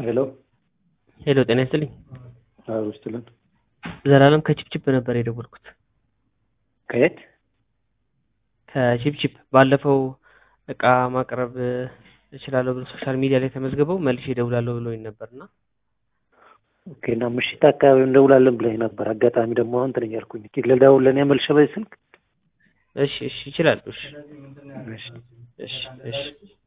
ሄሎ ሄሎ ጤና ይስጥልኝ። አዎ ስትልን ዘላለም ከቺፕቺፕ ነበር የደወልኩት። ከየት ከቺፕቺፕ ባለፈው እቃ ማቅረብ እችላለሁ ብሎ ሶሻል ሚዲያ ላይ ተመዝግበው መልሼ እደውላለሁ ብሎኝ ነበርና ኦኬ እና ምሽት አካባቢ እንደውላለን ብለኝ ነበር። አጋጣሚ ደግሞ አሁን እንትን እያልኩኝ እስኪ ልደውልልህ መልሼ በዚህ ስልክ እሺ እሺ ይችላል። እሺ እሺ እሺ እሺ